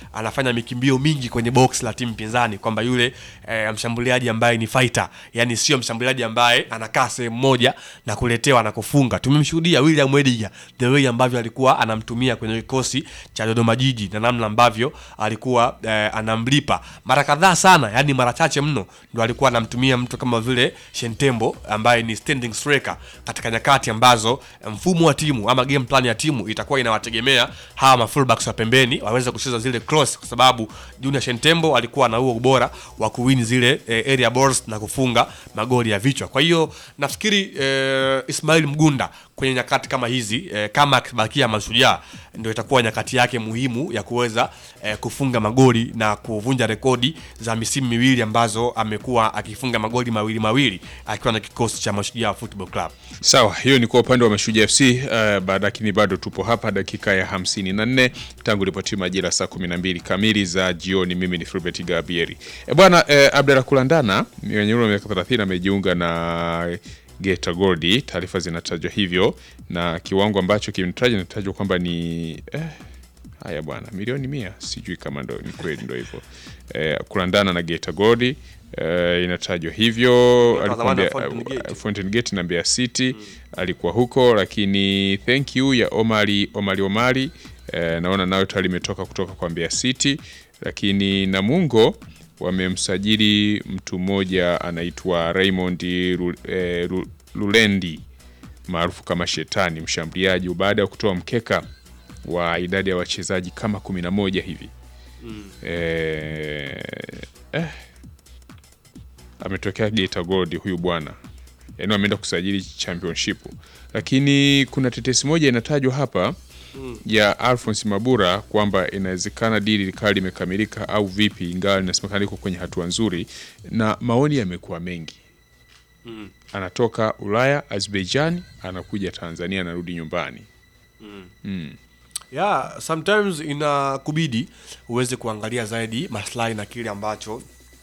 anafanya mikimbio mingi kwenye box la timu pinzani, kwamba yule eh, mshambuliaji ambaye ni fighter, yani sio mshambuliaji ambaye anakaa sehemu moja na kuletewa na kufunga. Tumemshuhudia William Ediga the way ambavyo alikuwa anamtumia kwenye kikosi cha Dodoma Jiji na namna ambavyo alikuwa eh, anamlipa mara kadhaa sana, yani mara chache mno ndo alikuwa anamtumia mtu kama vile Shentembo ambaye ni standing striker katika nyakati ambazo mfumo wa timu ama game plan ya timu itakuwa inawategemea hawa ma fullbacks wa pembeni waweze kucheza zile cross, kwa sababu Junior Shentembo alikuwa na huo ubora wa kuwin zile eh, area balls na kufunga magoli ya vichwa. Kwa hiyo nafikiri eh, Ismail Mgunda kwenye nyakati kama hizi eh, kama akibakia Mashujaa ndio itakuwa nyakati yake muhimu ya kuweza eh, kufunga magoli na kuvunja rekodi za misimu miwili ambazo amekuwa akifunga magoli mawili mawili akiwa na kikosi cha Mashujaa Football Club. Sawa, hiyo ni kwa upande wa Mashujaa FC. Uh, baada lakini bado tupo hapa dakika ya hamsini na nne tangu ripoti majira saa kumi na mbili kamili za jioni. Mimi ni Filbert Gabieri. E bwana eh, Abdalla Kulandana mwenye umri wa miaka 30 amejiunga na Geita Gold, taarifa zinatajwa hivyo na kiwango ambacho kimetajwa inatajwa kwamba ni eh, haya bwana milioni mia, sijui kama ndo ni kweli, ndo hivyo eh, kulandana na Geita Gold eh, inatajwa hivyo. Alikuwa zamani wa Mbeya- Fountain Gate. Fountain Gate na Mbeya City alikuwa huko, lakini thank you ya Omari Omari Omari eh, naona nayo tayari imetoka kutoka kwa Mbeya City, lakini Namungo wamemsajili mtu mmoja anaitwa Raymond Ru- eh, Ru- Lulendi maarufu kama Shetani, mshambuliaji baada ya kutoa mkeka wa idadi ya wachezaji kama kumi na moja hivi eh, eh, ametokea Geita Gold huyu bwana, yaani ameenda kusajili championship, lakini kuna tetesi moja inatajwa hapa ya Alphonse Mabura kwamba inawezekana dili likawa limekamilika au vipi, ingawa linasemekana liko kwenye hatua nzuri, na maoni yamekuwa mengi. Anatoka Ulaya, Azerbaijan, anakuja Tanzania, anarudi nyumbani. Yeah, sometimes inakubidi uweze kuangalia zaidi maslahi na kile ambacho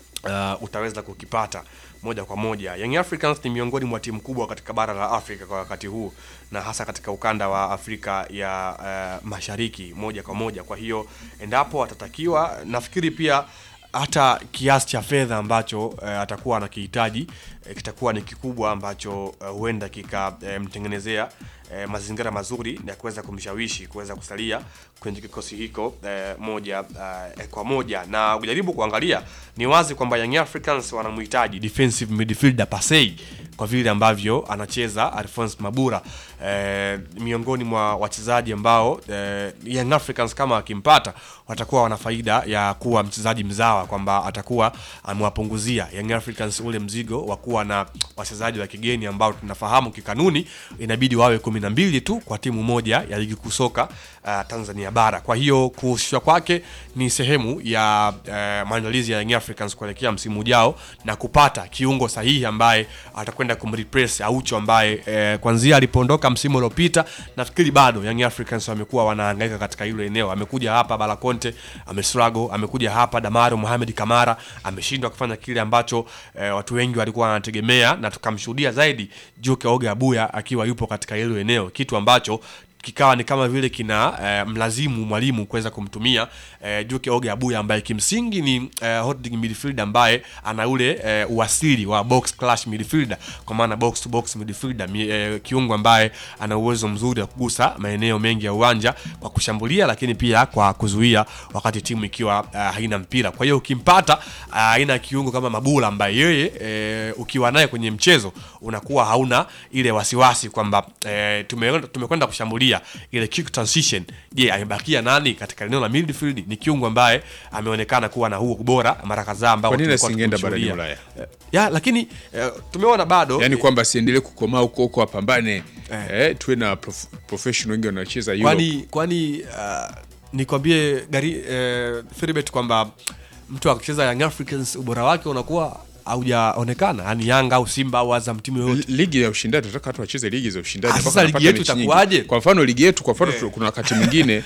uh, utaweza kukipata moja kwa moja. Young Africans ni miongoni mwa timu kubwa katika bara la Afrika kwa wakati huu na hasa katika ukanda wa Afrika ya uh, Mashariki moja kwa moja. Kwa hiyo endapo atatakiwa, nafikiri pia hata kiasi cha fedha ambacho uh, atakuwa anakihitaji uh, kitakuwa ni kikubwa ambacho uh, huenda kikamtengenezea eh, mazingira mazuri ya kuweza kumshawishi kuweza kusalia kwenye kikosi hiko eh, moja eh, kwa moja, na ukijaribu kuangalia ni wazi kwamba Young Africans wanamhitaji defensive midfielder Pasei kwa vile ambavyo anacheza Alphonse Mabura eh, miongoni mwa wachezaji ambao eh, Young Africans kama akimpata watakuwa wana faida ya kuwa mchezaji mzawa, kwamba atakuwa amewapunguzia Young Africans ule mzigo wa kuwa na wachezaji wa kigeni ambao tunafahamu kikanuni inabidi wawe kumi na mbili tu kwa timu moja ya ligi kuu soka uh, Tanzania bara. Kwa hiyo kuhusishwa kwake ni sehemu ya uh, maandalizi ya Young Africans kuelekea msimu ujao na kupata kiungo sahihi ambaye atakwenda kumreplace Aucho ambaye eh, kwanzia alipoondoka msimu uliopita nafikiri bado Young Africans wamekuwa wanahangaika katika hilo eneo. Amekuja hapa Balakonte amestruggle, amekuja hapa Damaro Mohamed Kamara ameshindwa kufanya kile ambacho eh, watu wengi walikuwa wanategemea, na tukamshuhudia zaidi Juke Oga Abuya akiwa yupo katika hilo eneo, kitu ambacho kikawa ni kama vile kina eh, mlazimu mwalimu kuweza kumtumia eh, Juke Oge Abuya ambaye kimsingi ni eh, holding midfielder ambaye ana ule eh, uasili wa box clash midfielder, kwa maana box to box midfielder mi, eh, kiungo ambaye ana uwezo mzuri wa kugusa maeneo mengi ya uwanja kwa kushambulia, lakini pia kwa kuzuia wakati timu ikiwa uh, haina mpira. Kwa hiyo ukimpata uh, aina ya kiungo kama Mabula ambaye yeye eh, ukiwa naye kwenye mchezo unakuwa hauna ile wasiwasi kwamba eh, tumekwenda tumekwenda kushambulia ile quick transition. Je, amebakia nani katika eneo la midfield? Ni kiungo ambaye ameonekana kuwa na huo ubora mara kadhaa ambao Kwa nini tumekuwa asingeenda barani tukimshuhudia. Ulaya? Eh, ya lakini eh, tumeona bado Yaani kwamba asiendelee kukomaa huko huko, apambane Eh. eh, tuwe na prof, professional wengi wanacheza Europe. kwani kwani uh, nikwambie gari eh, Philbert kwamba mtu akicheza Young Africans ubora wake unakuwa haujaonekana, yani Yanga au Simba au Azam, timu yoyote Li- ligi ya ushindani tunataka watu wacheze ligi za ushindani Ah, mpaka sasa ligi wanapata yetu mechi nyingi. itakuwaje? Kwa mfano ligi yetu, kwa mfano Eh. tu- kuna wakati mwingine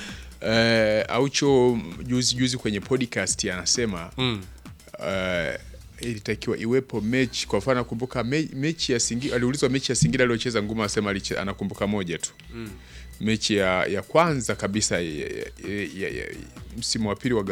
eh, Aucho juzi juzi kwenye podcast anasema eh, ilitakiwa iwepo mechi. Kwa mfano nakumbuka me, mechi ya Singida, aliulizwa mechi ya Singida aliyocheza Nguma, asema aliche- anakumbuka moja tu mechi ya, ya kwanza kabisa ya, ya, ya, ya, msimu wa pili wa